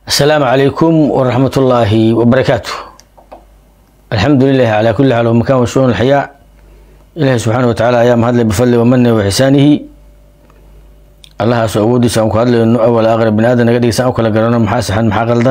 السلام عليكم ورحمة الله وبركاته الحمد لله على كل حال ومكان وشؤون الحياة إلهي سبحانه وتعالى أيام هذا بفضله ومنه وإحسانه الله سعودي سأنك هذا إنه أول أغرب بن آدم قد يسألك لقرنا محاسحا محا غلطا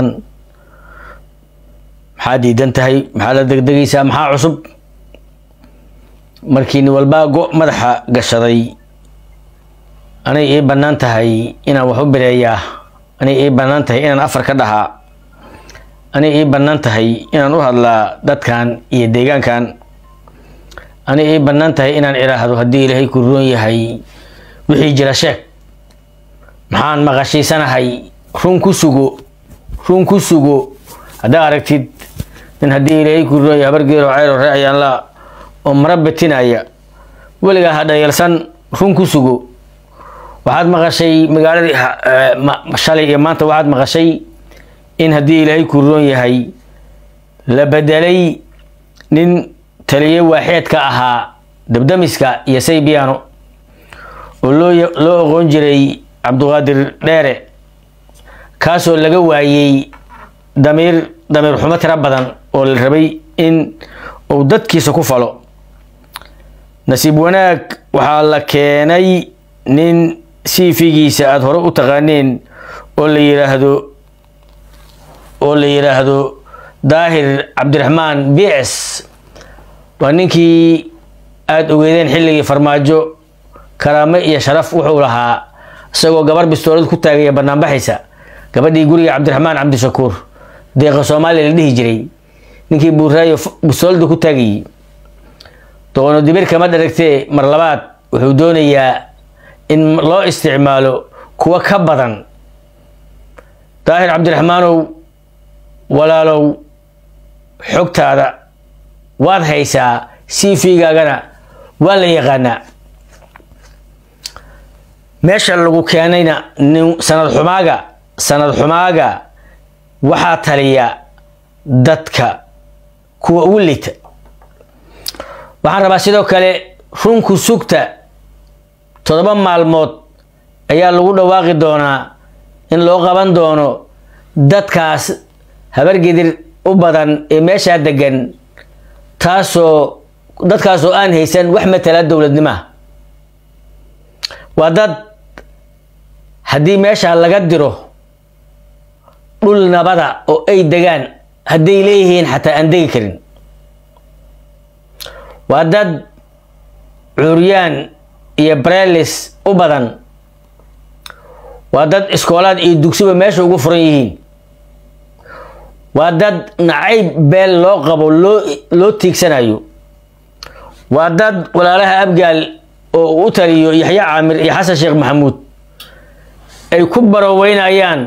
maxaa diidan tahay maxaa la degdegaysaa maxaa cusub markiini walbaa go madaxa gashaday anay ii bannaan tahay inaan wax u bireeyaa anay ii bannaan tahay inaan afar ka dhahaa anay ii bannaan tahay inaan u hadlaa dadkan iyo deegaankan anay ii bannaan tahay inaan idhaahdo haddii ilaahay ku roon yahay wixii jira sheeg maxaan maqashiisanahay run ku sugo run ku sugo haddaa aragtid nin haddii ilaahay ku roon yahay habargeero ceyro ree ayaanla oo mara betinaya weligaa ha dhayalsan run ku sugo waxaad maqashay magaaladii shalay iyo maanta waxaad maqashay in haddii ilaahay ku roon yahay la bedelay nin taliye waaxeedka ahaa dabdamiska iyo saybiano oo loo loo oqoon jiray cabduqaadir dheere kaasoo laga waayey damiir damiir xumo tiro badan oo la rabay in uu dadkiisa ku falo nasiib wanaag waxaa la keenay nin siifigiisa aada hore u taqaaneen oo la yidhaahdo oo la yidhaahdo daahir cabdiraxmaan bics waa ninkii aada ogeedeen xilligii farmaajo karaame iyo sharaf wuxuu lahaa isagoo gabar bistoolad ku taagaya banaanbaxaysa gabadhii guriga cabdiraxmaan cabdishakuur deeqa soomaaliya la dhihi jiray ninkii buuraayo bistoolada ku taagayey doono dibir kama dharagtee mar labaad wuxuu doonayaa in loo isticmaalo kuwa ka badan daahir cabdiraxmaanow walaalow xogtaada waad haysaa cv-gaagana waa la yaqaanaa meesha lagu keenayna nin sanad xumaaga sanad xumaaga waxaa taliya dadka kuwa ugu liita waxaan rabaa sidoo kale runku sugta toddoba maalmood ayaa lagu dhawaaqi doonaa in loo qaban doono dadkaas habargedir u badan ee meeshaa degan taasoo dadkaasoo aan haysan wax matala dowladnimaha waa dad haddii meeshaa laga diro dhul nabada oo ay degaan hadday leeyihiin xataa aan degi karin waa dad curyaan iyo brelis u badan waa dad iskoolaad iyo dugsiba meesha ugu furan yihiin waa dad nacayb beel loo qabo loo loo tiigsanayo waa dad walaalaha abgaal oo u taliyo yaxya caamir iyo xasan sheekh maxamuud ay ku baroweynayaan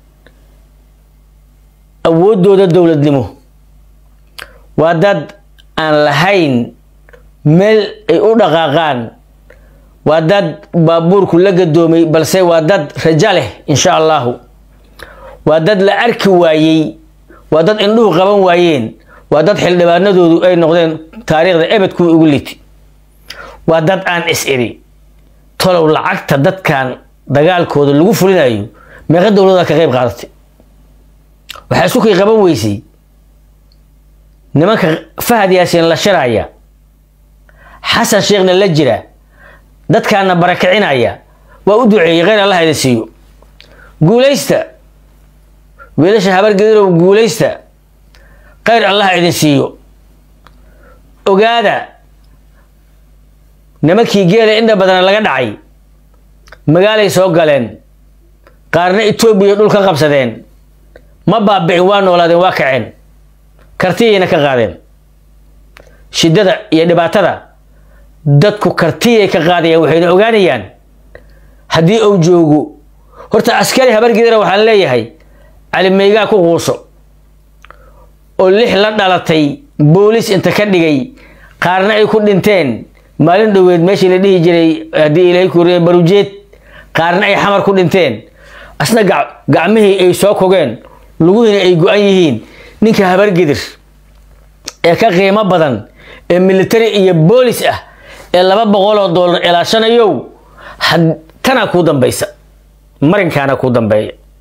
awooddooda dowladnimo waa dad aan lahayn meel ay u dhaqaaqaan waa dad baabuurku la gadoomay balse waa dad rajo leh insha allahu waa dad la arki waayey waa dad indhuhu qaban waayeen waa dad xildhibaanadoodu ay noqdeen taariikhda ebed kuwii ugu liti waa dad aan is iri tolow lacagta dadkan dagaalkooda lagu fulinayo meeqa dowlada ka qayb qaadatay waxaa isku kay qaban weysay nimanka fahad yaasiin la shiraya xasan sheekhna la jira dadkaana barakicinaya waa u duceeyey kheyr allah idin siiyo guulaysta wiilasha habargedirow guulaysta kheyr allah idin siiyo ogaada nimankii geela indha badana laga dhacay magaalay soo galeen qaarna etoobiya dhul ka qabsadeen ma baabi'in waa noolaadeen waa kaceen kartiyayna ka qaadeen shiddada iyo dhibaatada dadku kartiyay ka qaadayaan waxayna ogaanayaan haddii uu joogo horta askari habargidara waxaan leeyahay calimeygaa ku quuso oo lix la dhalatay boolis inta ka dhigay qaarna ay ku dhinteen maalin dhoweed meeshii la dhihi jiray haddii ilaahay kuuriye barujeed qaarna ay xamar ku dhinteen asna gacmihii ay soo kogeen luguhiina ay go-an yihiin ninka habargidir ee ka qiimo badan ee military iyo boolis ah ee laba boqoloo doolar ilaashanayow tanaa kuu dambaysa marinkaana kuu dambeeya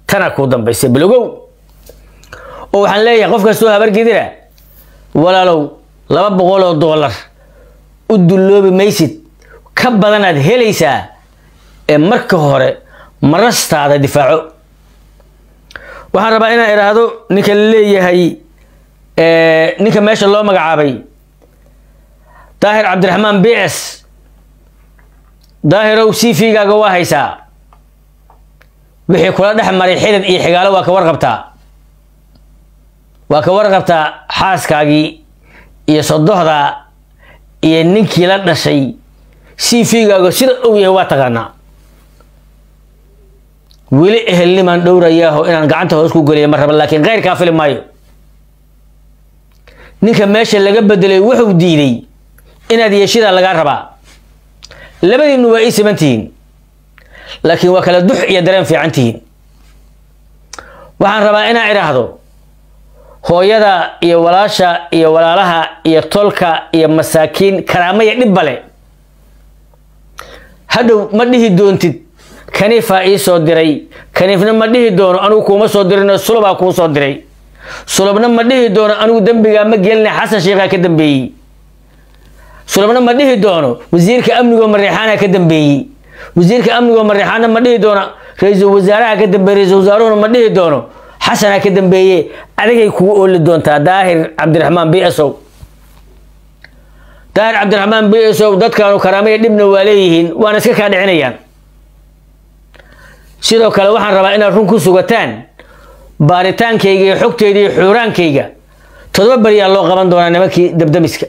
tana kuu dambaysa bilogow oo waxaan leeyahay qof kastoo habargidira walaalow laba boqol oo doolar u dulloobi maysid ka badanaad helaysaa ee marka hore marastaada difaaco waxaan rabaa inaan idhaahdo ninka la leeyahay ninka meesha loo magacaabay daahir cabdiraxmaan b s daahirow c v gaaga waa haysaa wixii kula dhex maray xidid iyo xigaalo waa ka warqabtaa waa ka warqabtaa xaaskaagii iyo sodohda iyo ninkii la dhashay c v gaaga sida og yahay waa taqaanaa weli ehelnimaan dhowrayaaho inaan gacanta hoos ku geliya ma raba laakiin keyrkaa fili maayo ninka meesha laga bedelay wuxuu diiday inaad yeeshidaa lagaa rabaa labadiinu waa ii siman tihiin laakiin waa kala dux iyo dareen fiican tihiin waxaan rabaa inaan idhaahdo hooyada iyo walaasha iyo walaalaha iyo tolka iyo masaakiin karaamaya dhibba le hadhow ma dhihi doontid kaniifaa ii soo diray kaniifna ma dhihi doono anigu kuuma soo dirinoo sulubaa kuu soo diray sulubna ma dhihi doono anigu dembigaa ma gelina xasan sheikhaa ka dambeeyey sulubna ma dhihi doono wasiirka amnigoo mareexaana ka dambeeyey wasiirka amnigoo mareexaana ma dhihi doono ra-iisul wasaaraha ka dambeeye ra-isul wasaaruhuna ma dhihi doono xasanaa ka dambeeye adigay kugu ooli doontaa daahir cabdiraxmaan b s o daahir cabdiraxmaan b s o dadkaanu karaamaya dhibna waa leeyihiin waana iska kaa dhicinayaan sidoo kale waxaan rabaa inaad run ku sugataan baaritaankayga iyo xogteyda iyo xuuraankayga todoba beriyaa loo qaban doonaa nimankii dabdamiska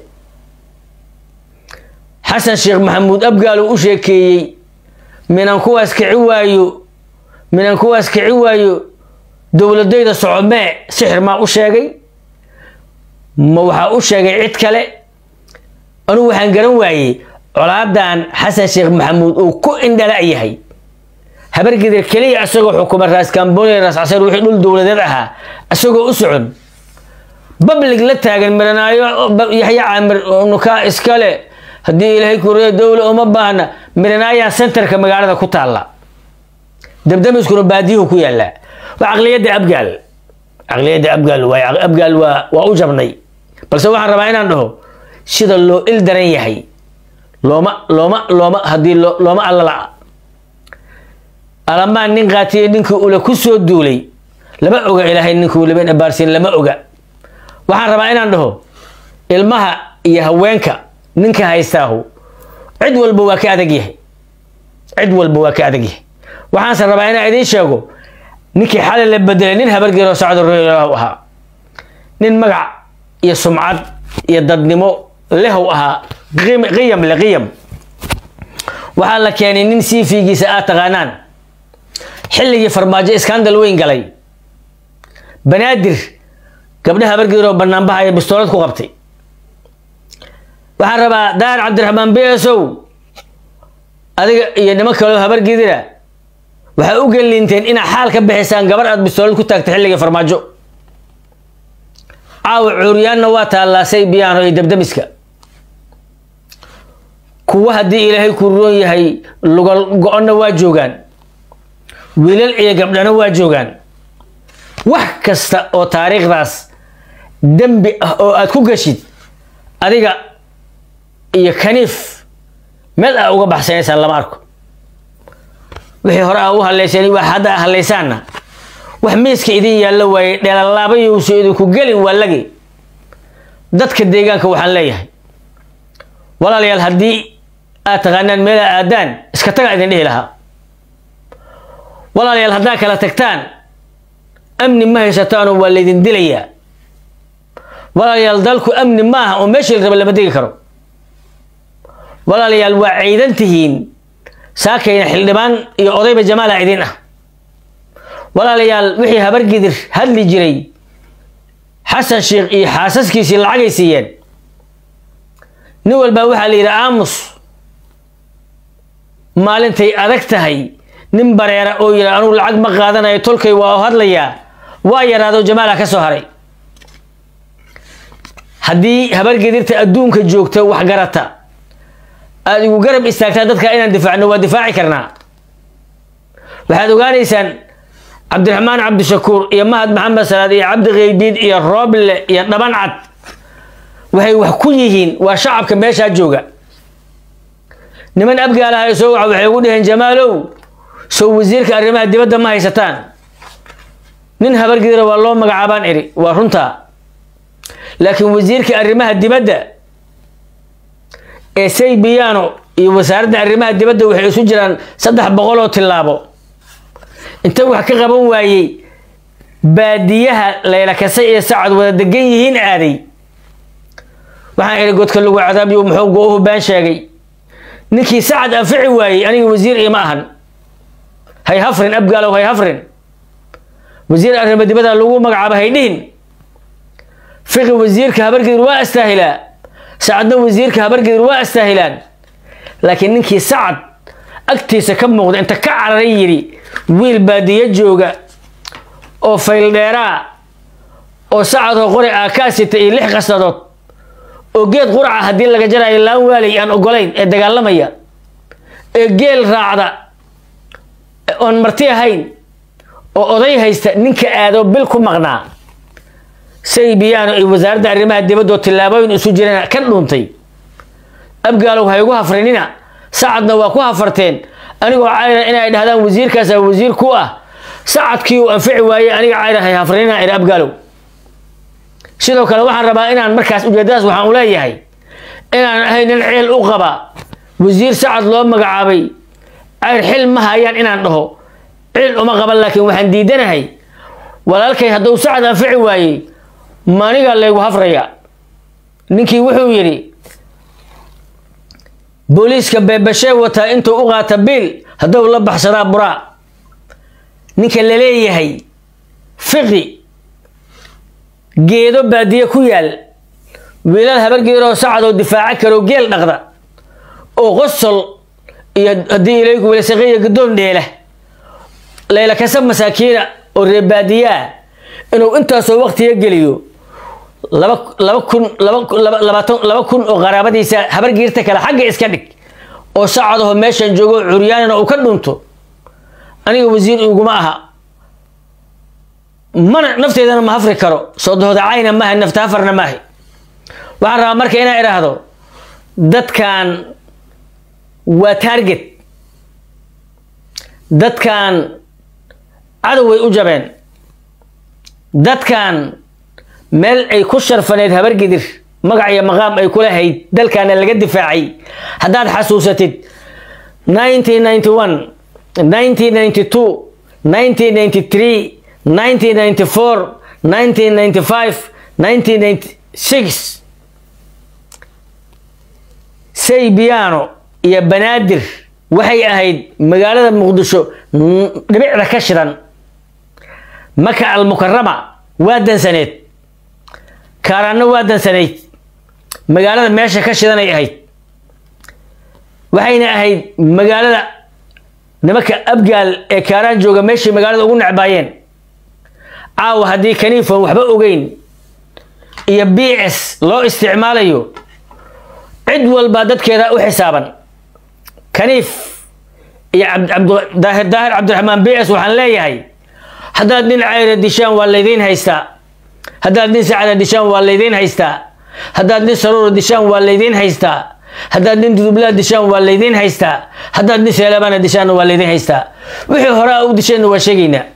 xasan sheekh maxamuud abgaal uu u sheekeeyey minan kuwaas kici waayo minan kuwaas kici waayo dowladayda socomee sixir maa u sheegay ma waxaa u sheegay cid kale anugu waxaan garan waayey colaadan xasan sheekh maxamuud uu ku indhala yahay habargidir keliya isagoo xukuma raas kamboniya raas casar wixii dhul dowladeed ahaa isagoo u socon bablig la taagan miranaayo yaxya caamir nukaa iskale haddii ilaahay kuriyo dowla uma baahna miranaayaa centerka magaalada ku taalla dabdamiskuna baadiyuhu ku yaallaa waa caqliyadda abgaal caqliyadda abgaal waay abgaal waa waa u jabnay balse waxaan rabaa inaan dhaho sida loo il daran yahay looma looma looma haddii looma allala alamaan nin qaatiye ninkii ula ku soo duulay lama oga ilaahay ninkuu laben abaarsiin lama oga waxaan rabaa inaan dhaho ilmaha iyo haweenka ninka haystaahu cid walba waa ka adag yahay cid walba waa ka adag yahay waxaanse rabaa inaan idiin sheego ninkii xalay la bedelay nin habargeeroo socdo roylahu ahaa nin magac iyo sumcad iyo dadnimo lehow ahaa qiyam le qiyam waxaa la keenay nin siifigiisa aad taqaanaan xilligii farmaajo iskandal weyn galay banaadir gabdha habargeeroo banaanbaha ee bistoolad ku qabtay waxaan rabaa daar cabdiraxmaan b s o adiga iyo niman kaleo habargidira waxaa u geliinteen inaad xaal ka bixisaan gabar aad bistoolad ku taagtay xilligii farmaajo caawa cuuryaanna waa taallaasay biyaano iyo dabdamiska kuwa haddii ilaahay ku roon yahay lugal go-onna waa joogaan wiilal iyo gabdhana waa joogaan wax kasta oo taariikhdaas dembi ah oo aad ku gashid adiga iyo kaniif meel aa uga baxsanaysaan lama arko wixii hore aa u haleyseen wax hadda a haleysaanna wax miiska idin yaallo waaye dheelalaabayuusa idinku gelin waa lagi dadka deegaanka waxaan leeyahay walaalayaal haddii aad taqaanaan meelaa aadaan iska tagaa idin dhihi lahaa walaalayaal haddaad kala tagtaan amni ma haysataanoo waa laydin dilayaa walaalayaal dalku amni maaha oo meeshii la raba lama degi karo walaalayaal waa ciidan tihiin saakayna xildhibaan iyo odayba jamaala idin ah walaalayaal wixii habargidir hadli jiray xasan sheekh iyo xaasaskiisii lacagay siiyeen nin walbaa waxaa la yidhi aamus maalintay adag tahay nin bareera oo yidhi anugu lacag ma qaadanayo tolkay waa hadlayaa waa yaraado jamaala ka soo haray haddii habargedirta adduunka joogta wax garata aada igu garab istaagtaan dadka inaan difaacno waa difaaci karnaa waxaad ogaanaysaan cabdiraxmaan cabdishakuur iyo mahad maxamed salaad iyo cabdi keydiid iyo rooble iyo dhaban cad waxay wax ku yihiin waa shacabka meeshaa jooga niman abgaalaha soo waxa waxay ugu dhaheen jamaalow sow wasiirka arrimaha dibadda ma haysataan nin habargidira waa loo magacaabaan iri waa runtaa laakiin wasiirka arrimaha dibadda ee saybiyaano iyo wasaaradda arrimaha dibadda waxay isu jiraan saddex boqol oo tillaabo inta wax ka qaban waayey baadiyaha layla kasay ee sacad wada degan yihiin aaday waxaan idhi godka lagu cadaabiyo muxuu go-uhu baan sheegay ninkii sacad anfici waayey aniga wasiir ima ahan hay hafrin abgaalow hay hafrin wasiir arrimo dibadda lagu magacaabo hay dhihin fiqi wasiirka habargidir waa astaahilaa sacadna wasiirka habargidir waa astaahilaan laakiin ninkii sacad agtiisa ka muuqda inta ka cararay yidhi wiil baadiyo jooga oo fayldheeraa oo sacadoo qori aa kaa sita iyo lix qasadood oo geed quraca haddii laga jarayo laan waalay aan ogolayn ee dagaalamaya ee geel raacda oon marti ahayn oo oday haysta ninka aado bil ku maqnaa saybiyaano iyo wasaaradda arrimaha dibadoo tillaabooyin isu jirana ka dhuuntay abgaalow ha igu hafrinina sacadna waa ku hafarteen anigoo cayra inay dhahdaan wasiirkaasa wasiir ku ah sacadkii uu anfici waayey aniga cayra hay hafrinina iri abgaalow sidoo kale waxaan rabaa inaan markaas ujeedadaas waxaan u leeyahay inaan ahay nin ceel u qaba wasiir sacad loo magacaabay cayr xil ma hayaan inaan dhaho cil uma qaban laakiin waxaan diidanahay walaalkay hadduu sacad anfici waayey maniga laygu hafraya ninkii wuxuu yidhi booliiska beebashee wataa intuu u qaata biil hadduu la baxsadaa buraa ninka la leeyahay fiqi geedo baadiye ku yaal wiilal habargeeroo sacadoo difaaco karoo geel dhaqda oo qosol iyo haddii ilayku welasaqiya gadoon dheela layla kasa masaakiina oo reer baadiyaa inuu intaasoo waqtiga geliyo laba laba kun laba labaatan laba kun oo qaraabadiisa habargiirta kale xagga iska dhig oo sacadaho meeshan joogo curyaanina uu ka dhunto aniga wasiir iguma aha mana nafteedana ma hafri karo soo dohodacayna maaha nafta hafarna maaha waxaan rabaa marka inaa idhaahdo dadkan waa target dadkan cadow way u jabeen dadkan meel ay ku sharfaneyd habargidir magac iyo maqaam ay kula hayd dalkaana laga difaacay haddaad xasuusatid nineteen ninety one nineteen ninety two nineteen ninety three 1994 1995 1996 saybiyaano iyo banaadir waxay ahayd magaalada muqdisho dhibicda ka shidan maka almukarama waa dansaneed kaaraanno waa dansanayd magaalada meesha ka shidanay ahayd waxayna ahayd magaalada nimanka abgaal ee kaaraan jooga meeshay magaalada ugu necbaayeen caawa haddii kaniifon waxba ogeyn iyo b s loo isticmaalayo cid walbaa dadkeeda u xisaaban kaniif iyo daahir daahir cabdiraxmaan b s waxaan leeyahay haddaad nin cayra dishaan waa laydiin haystaa haddaad nin sacada dishaan waa laydiin haystaa haddaad nin saruura dishaan waa laydiin haystaa haddaad nin dudublaa dishaan waa laydiin haystaa haddaad nin seelabaana dishaanna waa laydiin haystaa wixii hore a u disheenna waa sheegaynaa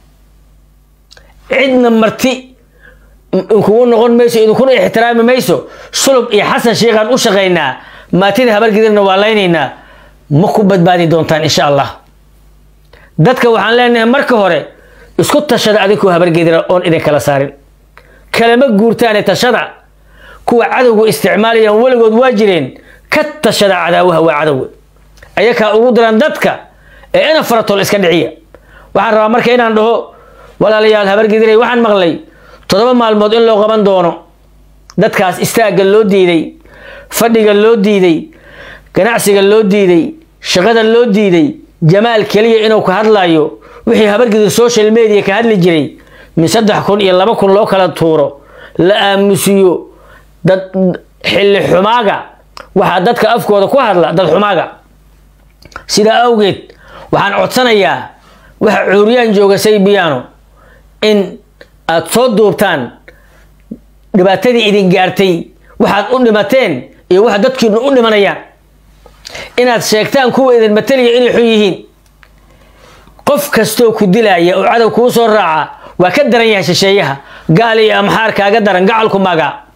cidna marti kugu noqon mayso idinkuna ixtiraami mayso sulub iyo xasan sheikhaan u shaqaynaa maatida habargidirna waa laynaynaa ma ku badbaadi doontaan insha allah dadka waxaan leenahay marka hore isku tashada adinkoo habargidira oon idin kala saarin kalama guurtaane tashada kuwa cadowga isticmaalayaan weligood waa jireen ka tashada cadaawaha waa cadowga ayakaa ugu diran dadka ee ina faratol iska dhiciya waxaan rabaa marka inaan dhaho walaalayaal habargidiray waxaan maqlay toddoba maalmood in loo qaban doono dadkaas istaagga loo diiday fadhiga loo diiday ganacsiga loo diiday shaqada loo diiday jamaal keliya inuu ka hadlayo wixii habargidir social media ka hadli jiray min saddex kun iyo laba kun loo kala tuuro la aamusiyo dad xilli xumaaga waxaa dadka afkooda ku hadla dad xumaaga sidaa awgeed waxaan codsanayaa waxa cuuryaan jooga saybiyaano in aad soo duubtaan dhibaatadii idin gaartay waxaad u dhimateen iyo waxa dadkiinu u dhimanayaan inaad sheegtaan kuwa idin matalaya inay xun yihiin qof kastoo ku dilaya oo cadow kuu soo raaca waa ka daran yahay shisheeyaha gaal iyo amxaar kaaga daran gacalku maga